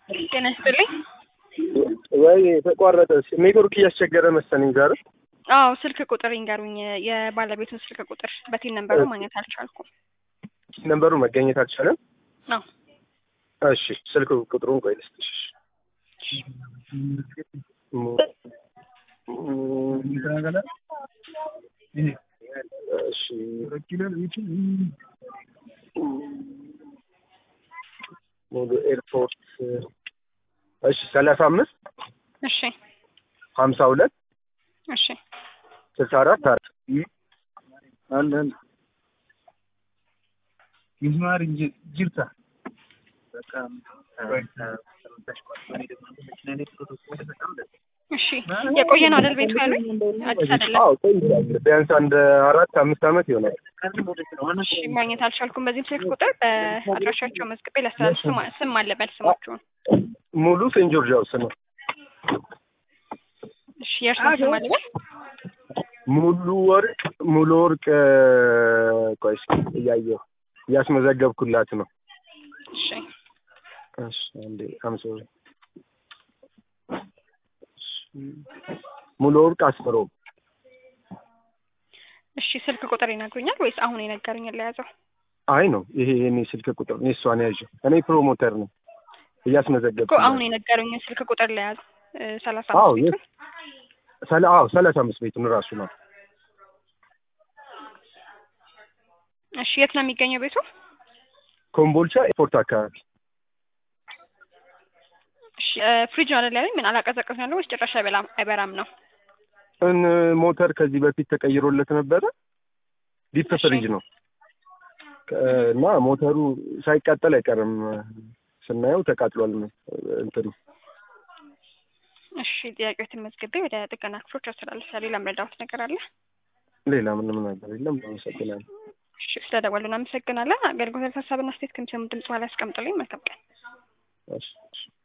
ጤና ይስጥልኝ። ወይ ተቋረጠ። ኔትወርክ እያስቸገረ መሰለኝ ዛሬ። አዎ ስልክ ቁጥር ይንገሩኝ። የባለቤቱን ስልክ ቁጥር በቲን ነንበሩ ማግኘት አልቻልኩም። ነንበሩ መገኘት አልቻለም። አዎ እሺ ስልክ ቁጥሩን ቆይ ልስጥሽ። እሺ ሙሉ ኤርፖርት እሺ ሰላሳ አምስት እሺ ሀምሳ ሁለት እሺ ስልሳ አራት አራት አንድ አንድ ሚስማር ጅርታ እሺ የቆየ ነው አይደል ቤቱ ያሉኝ? አዲስ አይደለም። አዎ ቆይቷል። ቢያንስ አንድ አራት አምስት ዓመት ይሆናል። እሺ ማግኘት አልቻልኩም። በዚህም ስልክ ቁጥር በአድራሻቸው መዝግቤ ላስተላልፍ። ስም ስም አለበል ስማችሁን። ሙሉ ሴንት ጆርጅ ሃውስ ነው። እሺ የእርስዎን ስም አለበል። ሙሉ ወርቅ ሙሉ ወርቅ ቆይ እስኪ እያየሁ እያስመዘገብኩላት ነው። እሺ እሺ አንዴ አምሶ ሙሉ ወርቅ አስመሮ እሺ ስልክ ቁጥር ይነግሩኛል ወይስ አሁን የነገሩኝን ለያዘው? አይ ነው ይሄ የኔ ስልክ ቁጥር ነው። እሷን ያዥው። እኔ ፕሮሞተር ነው እያስመዘገብኩ እኮ አሁን የነገሩኝን ስልክ ቁጥር ለያዝ ሰላሳ አዎ አምስት ቤቱን ሰላ አዎ ሰላሳ አምስት ቤቱን እራሱ ነው። እሺ የት ነው የሚገኘው ቤቱ? ኮምቦልቻ ኤርፖርት አካባቢ እሺ ፍሪጅ ነው አይደል ያለኝ? ምን አላቀዘቀዝ ያለው ወይስ ጭራሽ አይበላም አይበራም ነው? እን ሞተር ከዚህ በፊት ተቀይሮለት ነበረ። ዲፕ እሺ። ፍሪጅ ነው ከ- እና ሞተሩ ሳይቃጠል አይቀርም። ስናየው ተቃጥሏል። እንትኑ እሺ ጥያቄዎትን መዝግቤ ወደ ጥገና ክፍሎች አስተላልፋለሁ። ሌላ ምረዳዎት ነገር አለ? ሌላ ምንም ነገር የለም። አመሰግናለሁ። እሺ ስለደወሉ እናመሰግናለን። አገልግሎት ሀሳብና ስቴት ከሚሰሙ ድምጽ በኋላ ያስቀምጡልኝ። መልካም ቀን። እሺ እሺ።